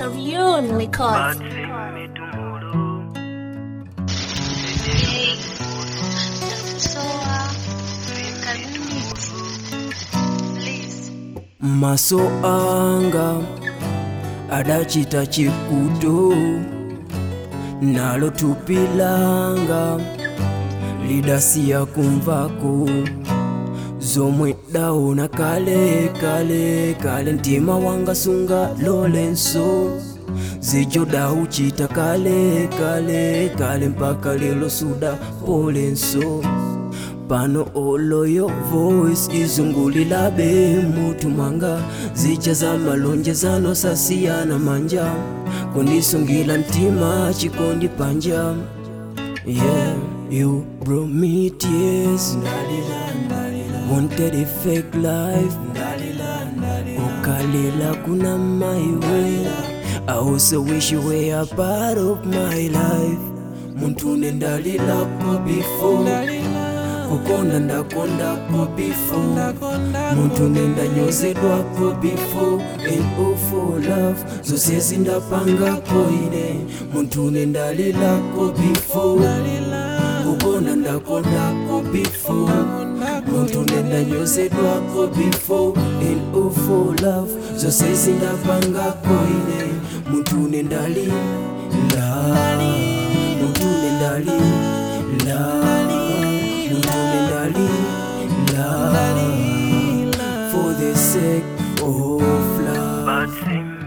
Marion Records. maso anga adachita chikuto nalo tupilanga lidasiya kumvako zomwe daona kale kale kale mtima wanga sunga lolenso zijo dauchita kale kale kale mpaka lelo suda polenso pano oloyo voice izungulilabe mutu mwanga zija za malonjezano sasiyana manja kundisungila mtima chikondi panja yeah you brought me tears wanted a fake life ukalila kuna my way I also wish you were a part of my life muntu nendalilako before kukonda ndakondako before muntu nendanyozedwako before and all for love zose zindapangako ine muntu nendalilako before kukonda ndakondako before muntu nendanyozedwako before and all for love zose zindapangako ine muntu nendalila muntu nendalila love for the sake of love. But see